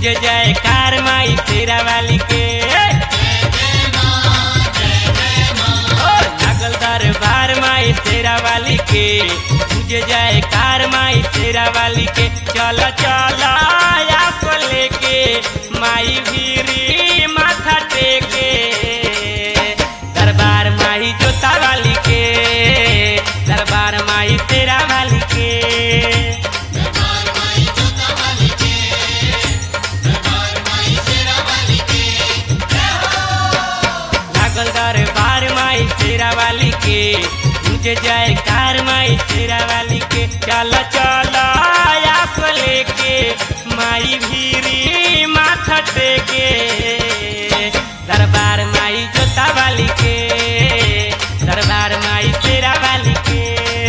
तुझे जय कार माई तेरा वाली के ओ, लागल दरबार माई तेरा वाली के तुझे जय कार माई तेरा वाली के चल चल आप लेके माई भीरी माथा टेके दरबार माई जोता वाली के दरबार माई तेरा वाली के लागल दरबार माई तेरा वाली के मुझे जय कार माई तेरा वाली के चल चल आप लेके माई भीरी माथा टेके दरबार माई जोता वाली के दरबार माई तेरा वाली के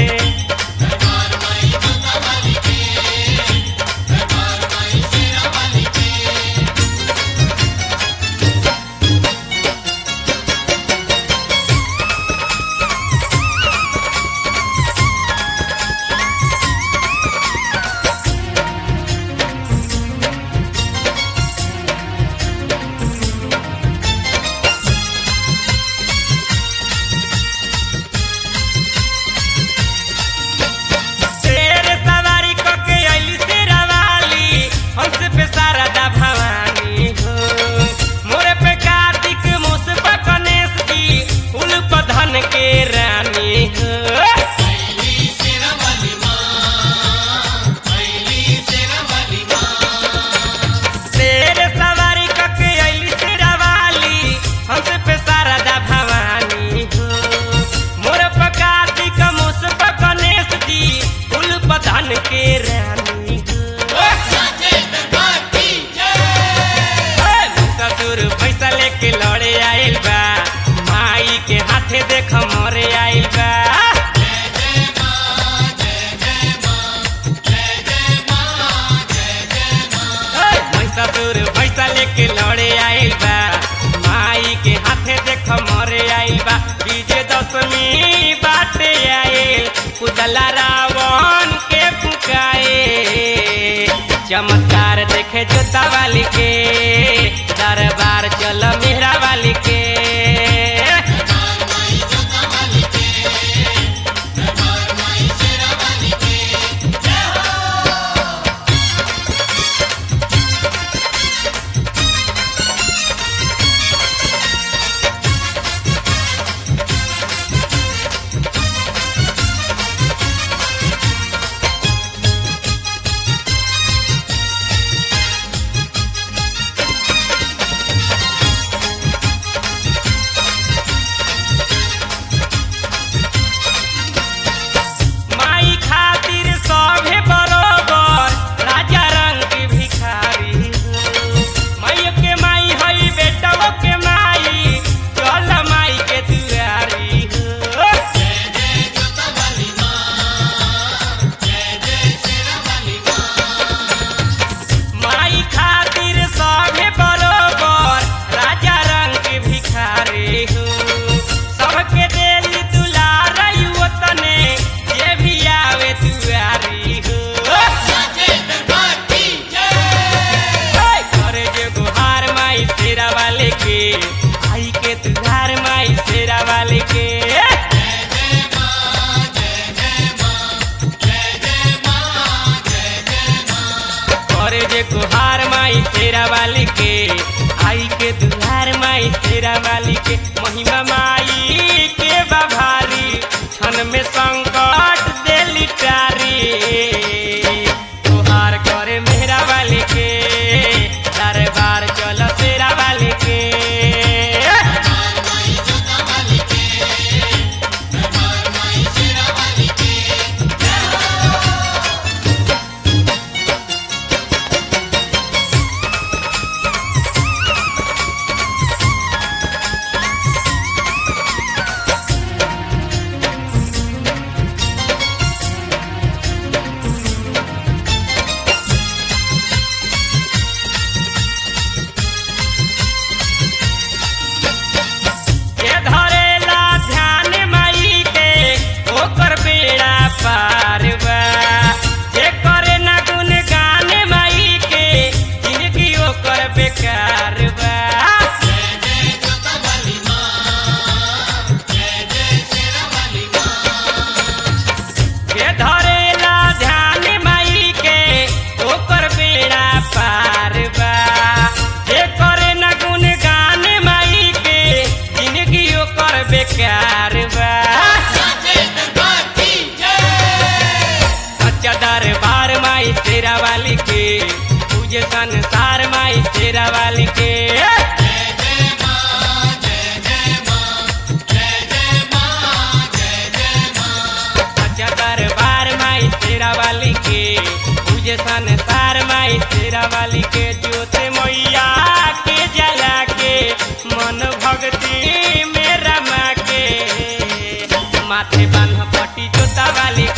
शेर सवारी क के अइली शेरा वाली हंस पे शारदा भवानी हो मोरे पे कार्तिक मुस पे गणेश जी फूल पर धन के रानी हो शेर सवारी क के अइली शेरा वाली हंस पे शारदा भवानी हो मोर पे कार्तिक मुस पे गणेश जी फूल पर धन के रानी हो ससुर पैसा लेके लड़े आइल बा माई के हाथे देख मरे आइल बा ससुर पैसा लेके लड़े आइल बा माई के हाथे देख मरे आइल बा विजय दशमी बाटे आइल कुदला रावण के फुकाए चमत्कार देखे जोता वाली के दरबार चल मेहरा वाली के माई खातिर सभे बरोबर राजा रंग के भिखारी माई के माई हई बेटवो के माई चल माई के दुआरी हो माई खातिर सभे बरोबर राजा रंग के भिखारी हो सबके देली दुलार तने जे भी आवे दुआरी हो ओए, करे जे गुहार माई तेरा वाले के आई के दुआर माई तेरा वाले के करे जे गुहार माई तेरा वाली के आई के दुहार माई तेरा वाली के महिमा माई के बाभारी क्षण में संकट देली टारी तुहार करे मेरा वाली के दरबार चल तेरा वाली के बेकार बा सच्चा दरबार माई तेरा वाली के पूजे संसार माई तेरा वाली के सच्चा दरबार माई तेरा वाली के पूजे संसार माई तेरा वाली के ज्योति मैया के जला के मन भक्ति में रमा के माथे बान्ह पट्टी जोता वाली